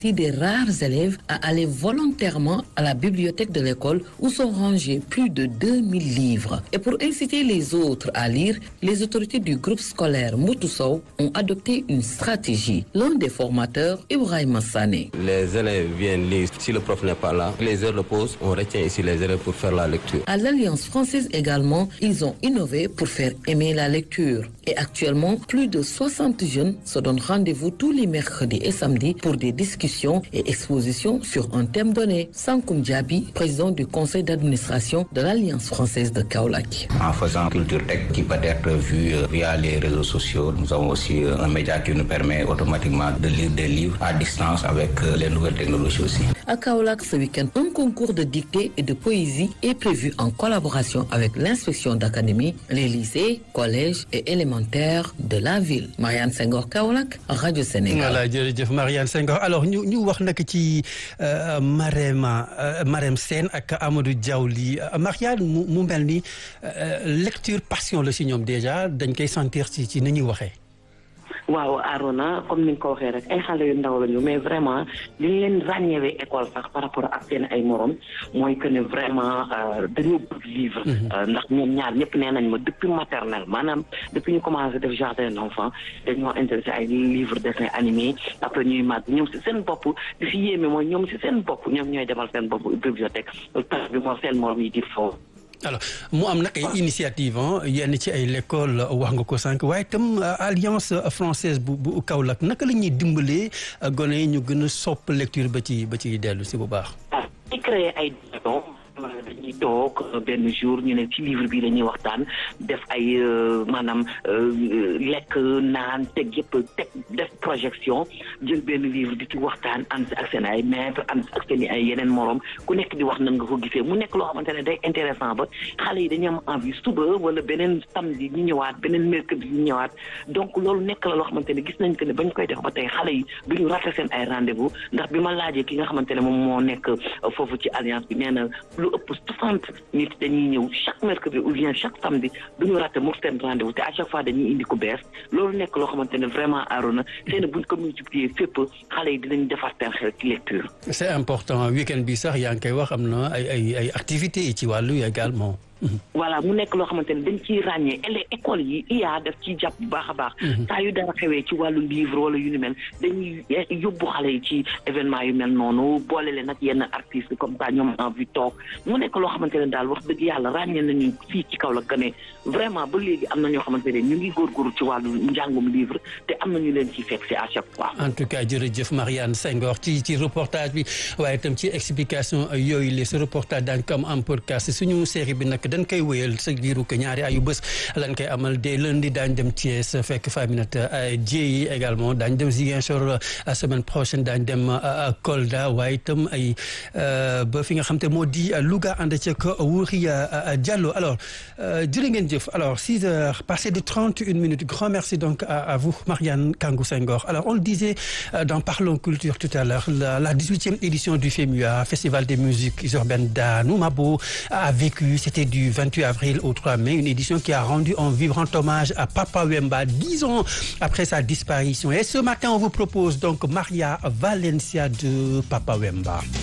des rares élèves à aller volontairement à la bibliothèque de l'école où sont rangés plus de 2000 livres. Et pour inciter les autres à lire, les autorités du groupe scolaire Moutoussou ont adopté une stratégie. L'un des formateurs, Ibrahim Sané. Les élèves viennent lire. Si le prof n'est pas là, les heures de pause, on retient ici les élèves pour faire la lecture. À l'Alliance française également, ils ont innové pour faire aimer la lecture. Et actuellement, plus de 60 jeunes se donnent rendez-vous tous les mercredis et samedis pour des discussions et expositions sur un thème donné. Sankoum Diaby, président du conseil d'administration de l'Alliance française de Kaolack. En faisant culture tech qui peut être vue via les réseaux sociaux, nous avons aussi un média qui nous permet automatiquement de lire des livres à distance avec les nouvelles technologies aussi. À Kaolack, ce week-end, un concours de dictée et de poésie est prévu en collaboration avec l'inspection d'académie, les lycées, collèges et élémentaires de la ville. Marianne Senghor Kaolack, Radio Sénégal. voilà jërëjëf Marianne Senghor alors ñu ñu wax nag ci Marème Marème Sène ak Amadou Diaw lii Marianne mu mu mel ni lecture passion la si ñoom déjà dañ koy sentir ci ci ni ñuy waxee. waaw Arona comme ni nga ko waxee rek ay xale yu ndaw lañu mais vraiment li ñu leen ràññeewee école sax par rapport ak seen ay morom mooy que ne vraiment dañoo bëgg livre ndax ñoom ñaar ñëpp nee nañ ma depuis maternelle maanaam depuis ñu commencé def jardin d'enfants dañoo intéressé ay livre dessin animé après ñuy màgg ñoom si seen bopp di fi yéeme mooy ñoom si seen bopp ñoom ñooy demal seen bopp bibliothèque tax bi moo seen morom yi di foofu alors mu am nag ay initiative yenn ci ay l'école wax nga ko sànq waaye itam alliance française bu bu Kaolack naka la ñuy dimbalee gone yi ñu gën a sopp lecture ba ci ba ci dellu si bu baax. di créer ay dañuy toog benn jour ñu ne ci livre bi dañuy waxtaan def ay maanaam lekk naan teg yëpp teg def projection jël benn livre di ci waxtaan ànd ak seen ay maître ànd ak seen ay yeneen morom ku nekk di wax nan nga ko gisee mu nekk loo xamante ne day intéressant ba xale yi dañu am envie suba wala beneen samedi ñu ñëwaat beneen mercredi ñu ñëwaat donc loolu nekk la loo xamante ne gis nañ que ne bañ koy def ba tey xale yi duñu raté seen ay rendez-vous ndax bi ma laajee ki nga xamante ne moom moo nekk foofu ci alliance bi nee na lu ëpp soixante nit dañuy ñëw chaque mercredi ou bien chaque samedi duñu raté mu seen rendez-vous te à chaque fois dañuy indi ko bees loolu nekk loo xamante ne vraiment aarona seen buñ ko multiplier fépp xale yi dinañ defar seen xel ci lecture c'est important week-end bi sax yaa ngi koy wax am na ay ay ay activités yi ci wàllu également voilà mu nekk loo xamante ne dañ ciy ràññee les écoles yi IA daf ciy jàpp bu baax a baax saa yu dara xewee ci wàllu livre wala yu ni mel dañuy yóbbu xale yi ci événement yu mel noonu boole leen nag yenn artistes comme ça ñoom envie toog mu nekk loo xamante ne daal wax dëgg yàlla ràññee nañu fii ci kaw la que ne vraiment ba léegi am na ñoo xamante ne ñu ngi góorgóorlu ci wàllu njàngum livre te am na ñu leen ciy fekk si à chaque fois en tout cas jërëjëf Marianne Senghor ci ci reportage bi waaye itam ci explication yooyu les ce reportage daañu ko am en podcast suñu série bi nag dañ koy wéyal sa diiru que ñaari ayu bés lañ koy amal dès lundi daañ dem Thiès fekk Faminata Dieye également daañ dem Ziguinchor semaine prochaine daañ dem Kolda waaye itam ay ba fi nga xam te moo di Louga ànd ceeg Wuri Diallo alors jërë ngeen jëf alors six heures passées de trente une minutes grand merci donc à vous Marianne Kangou Senghor alors on le disait dans Parlons Culture tout à l'heure la dix-huitième édition du FEMUA Festival des musiques urbaines d'Anoumabo a vécu c'était du 28 avril au 3 mai une édition qui a rendu un vibrant hommage à Papa Wemba dix ans après sa disparition et ce matin on vous propose donc Maria Valencia de Papa Wemba